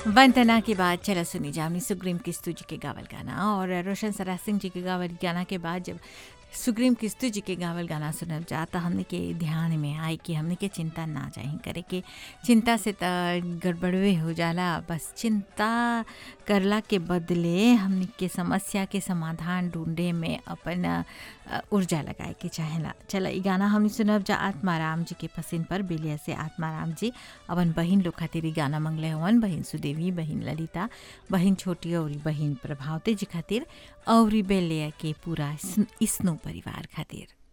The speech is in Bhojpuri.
वंदना के बाद चला सुनी जामनी सुग्रीम किस्तू जी के गावल गाना और रोशन सरा सिंह जी के गावल गाना के बाद जब सुग्रीम किस्तू जी के गावल गाना सुनल जाता हमने के ध्यान में आई कि हमने के चिंता ना चाही करे के चिंता से त गड़बड़वे हो जाला बस चिंता करला के बदले हमने के समस्या के समाधान ढूंढे में अपन अ, ऊर्जा लगाए के चाहेला चला ई गाना हमने सुनब जा आत्माराम जी के पसिन पर बेलिया से आत्माराम जी अपन बहिन लोग खातिर ई गाना मंगले हवन बहिन सुदेवी बहिन ललिता बहिन छोटी और बहिन प्रभावती जी खातिर और बेलिया के पूरा स्न- स्नो परिवार खातिर